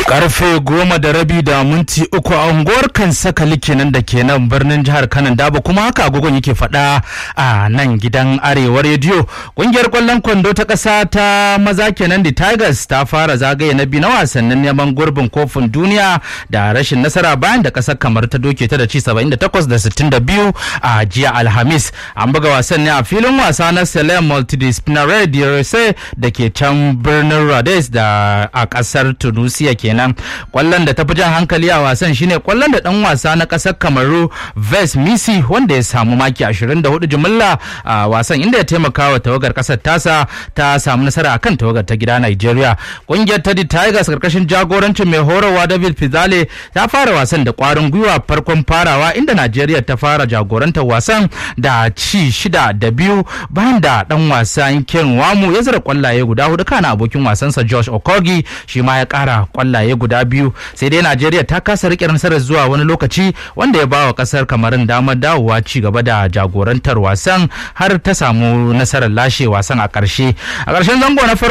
karfe goma da rabi da minti uku a unguwar kansakali kenan da ke nan birnin jihar kanan daba kuma haka agogon yake faɗa a nan gidan arewa rediyo ƙungiyar ƙwallon kwando ta ƙasa ta maza kenan the tigers ta fara zagaye na biyu na wasannin neman gurbin kofin duniya da rashin nasara bayan da ƙasar kamar ta doke ta da ci 78 da 62 a jiya alhamis an buga wasan ne a filin wasa na selem multidisciplinary DRSA da ke can birnin rhodes da a ƙasar tunisia kenan kwallon da ta fi jan hankali a wasan shine kwallon da dan wasa na kasar kamaru ves misi wanda ya samu maki 24 jimilla a wasan inda ya taimaka wa tawagar kasar tasa ta samu nasara akan tawagar ta gida nigeria kungiyar ta tigers karkashin jagorancin mai horarwa david fizale ta fara wasan da kwarin gwiwa farkon farawa inda nigeria ta fara jagorantar wasan da ci shida da biyu bayan da dan wasan ken wamu ya zira kwallaye guda hudu kana abokin wasansa josh okogi shi ma ya kara kwallaye guda biyu sai dai najeriya ta kasa rike nasarar zuwa wani lokaci wanda ya ba wa kasar kamarin damar dawowa ci gaba da jagorantar wasan har ta samu nasarar lashe wasan a ƙarshe a ƙarshen zango na farko